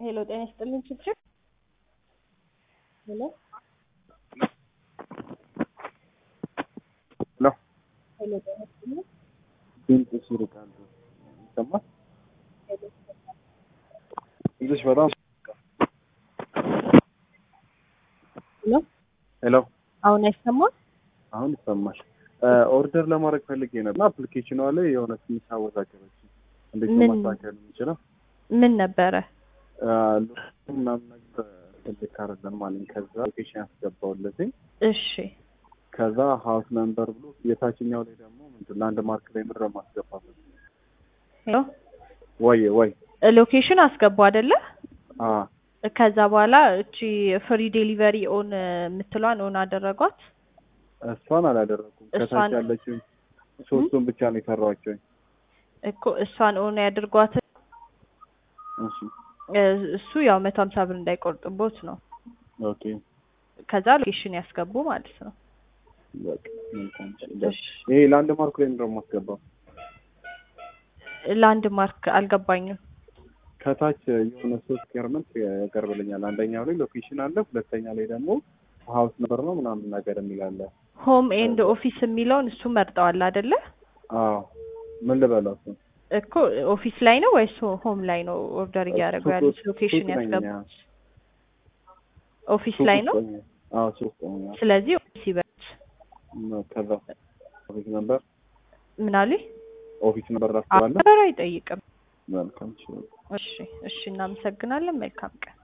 ሄሎ ጤና ይስጥልኝ ችግር ሄሎ ሄሎ ሄሎ ጤና ይስጥልኝ ድምፅሽ ይርቃል ይሰማል ድምፅሽ በጣም ሄሎ ሄሎ አሁን አይሰማም አሁን ይሰማል ኦርደር ለማድረግ ፈልጌ ነበር አፕሊኬሽኗ ላይ የሆነ ትንሽ አወዛገበች እንዴት ነው ምን? ማስተካከል የምችለው ምን ነበረ ሎኬሽን ምናምን ነገር ትልክ አይደለም አለኝ ከዛ ሎኬሽን ያስገባውለትኝ እሺ ከዛ ሀውስ ነምበር ብሎ የታችኛው ላይ ደግሞ ምንድን ላንድ ማርክ ላይ ምድረ ማስገባት ሄሎ ወይ ወይ ሎኬሽን አስገቡ አይደለ አ ከዛ በኋላ እቺ ፍሪ ዴሊቨሪ ኦን የምትሏን ኦን አደረጓት እሷን አላደረኩም ከታች እሷን- ያለችውን ሶስቱን ብቻ ነው የሰራኋቸው እኮ እሷን ኦን ያድርጓት እሺ እ- እሱ ያው መቶ ሀምሳ ብር እንዳይቆርጥቦት ነው ኦኬ ከዛ ሎኬሽን ያስገቡ ማለት ነው በቃ መልካም እሺ። እሺ ይሄ ላንድ ማርክ ላይ ምንድን ነው የማስገባው ላንድ ማርክ አልገባኝም ከታች የሆነ ሶስት ገርመንት ያቀርብልኛል አንደኛው ላይ ሎኬሽን አለ ሁለተኛ ላይ ደግሞ ሀውስ ነበር ነው ምናምን ነገር የሚል አለ ሆም ኤንድ ኦፊስ የሚለውን እሱ መርጠዋል አይደለ አዎ ምን ልበለው እሱ እኮ ኦፊስ ላይ ነው ወይስ ሆም ላይ ነው ኦርደር እያደረጉ ሱቅ ያሉት ውስጥ- ሎኬሽን ሱቅ ነኝ ያስገቡ እኛ። ኦፊስ ሱቅ ላይ ውስጥ ነው ነኝ። አዎ ሱቅ ነኝ። ስለዚህ ኦፊስ ይበሉት ከዛ ኦፊስ ነበር ምን አሉኝ ኦፊስ ነበር ራስባለ አበራ አይጠይቅም መልካም እሺ። እሺ እሺ እናመሰግናለን መልካም ቀን